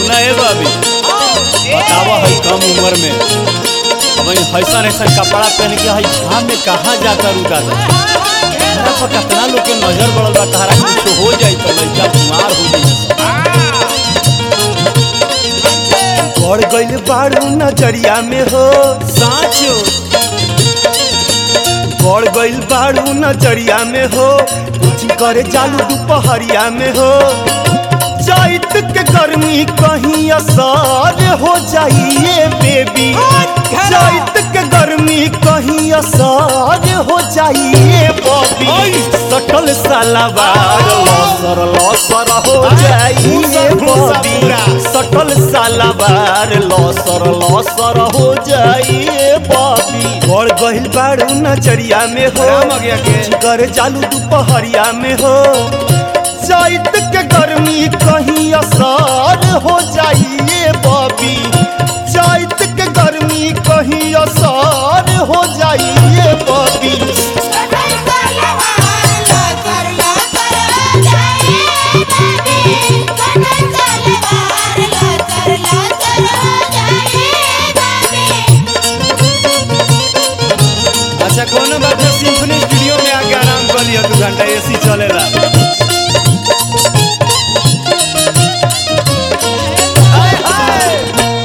सुना है बाबी बतावा है कम उम्र में अब ऐसा ऐसा कपड़ा पहन के हई धाम में कहाँ जाकर रुका था हमरा पर कितना लोग के नजर पड़ल बा तहरा कुछ हो जाई तो लड़का बीमार हो जाई बढ़ गइल बारू नजरिया में हो साचो बढ़ गइल बारू नजरिया में हो कुछ करे जालू दोपहरिया में हो जाइत के गर्मी कहीं असर हो जाइए बेबी जाइत के गर्मी कहीं असर हो जाइए बॉबी सटल सलावार लसर लसर हो जाइए बॉबी सटल सलावार लसर लसर हो जाइए बॉबी बढ़ गइल बारू नजरिया में हो राम आ गया के। कर चालू दोपहरिया में हो जाइत के गर्मी कहीं असर हो जाइए बॉबी जाइत के गर्मी कहीं असर हो जाइए बॉबी अच्छा कोनो बात नहीं सिम्फनी स्टूडियो में आके आराम कर लिया दू घंटा एसी चलेला हाय हाय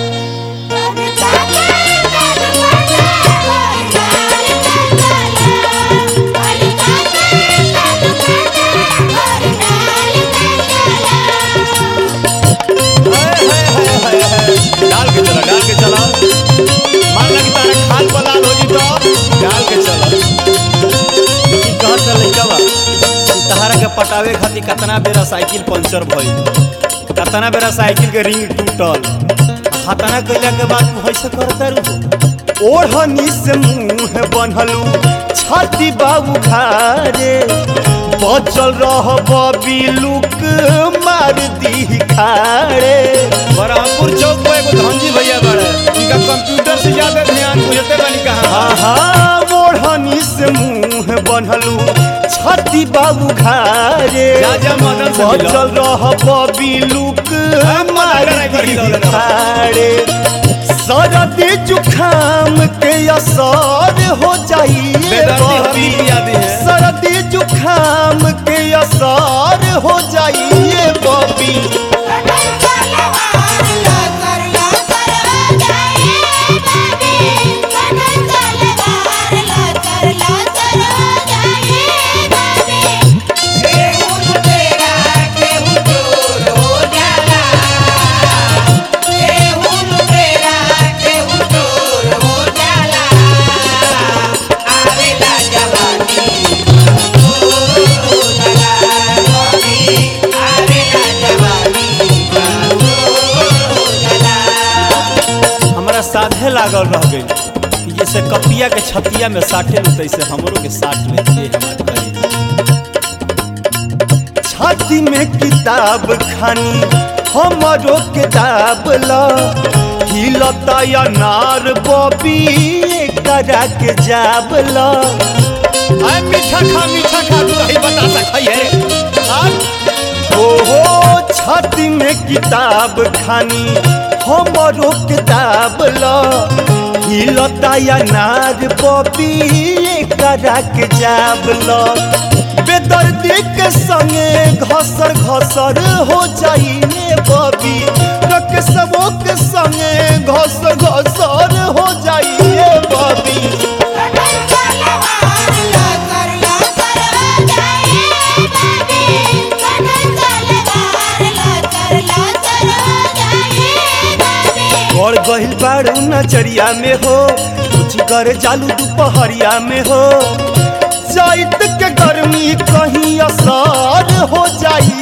हाय, हाय, हाय, हाय, हाय। डाल के चला डाल के चला मान लगी तारा खाल पलाल हो जी तो डाल के चला ई कहत है लइका बा तहारा के पटावे खातिर कितना बेरा साइकिल पंचर भइल कितना बेरा साइकिल के रिंग टूटल हतना कइला के बाद तू ऐसे करता रू ओढ़नी से मुंह बनलू छाती बाबू खारे बचल रह बॉबी लुक मार दी खारे बरहमपुर चौक पे एगो धनजी भैया बड़े उनका कंप्यूटर से ज्यादा ध्यान बुझते बनी कहाँ आहा ओढ़नी से मुंह बनलू छाती बाबू खारे जा जा मदन से मिलो। बचल रह बॉबी लुक हम मार मदन कराई दी कर दी खारे सरदी जुखाम के असर हो जाइए बेदर्दी हल्दी बॉबी पिया दी है सर्दी जुखाम के असर हो जाइए बॉबी हमरा साधे लागल रह गई कि जैसे कपिया के छतिया में साटे लू तैसे हमरो के साट ले ये हमार करी छाती में किताब खानी हमारो किताब ला हिलता या नार बॉबी करा के जाब ला आय मीठा खा मीठा खा तू रही बता सकै है ओहो छाती में किताब खानी हमारो किताब ला हिलता या नार बॉबी करा के जाब ला बेदर्दी के संगे घसर घसर हो जाइए बॉबी रक सबो के संगे घसर घसर हो जाइए बॉबी बढ़ गहिल बारू नजरिया में हो कुछ कर चालू दोपहरिया में हो जाइत के गर्मी कहीं असर हो जाइए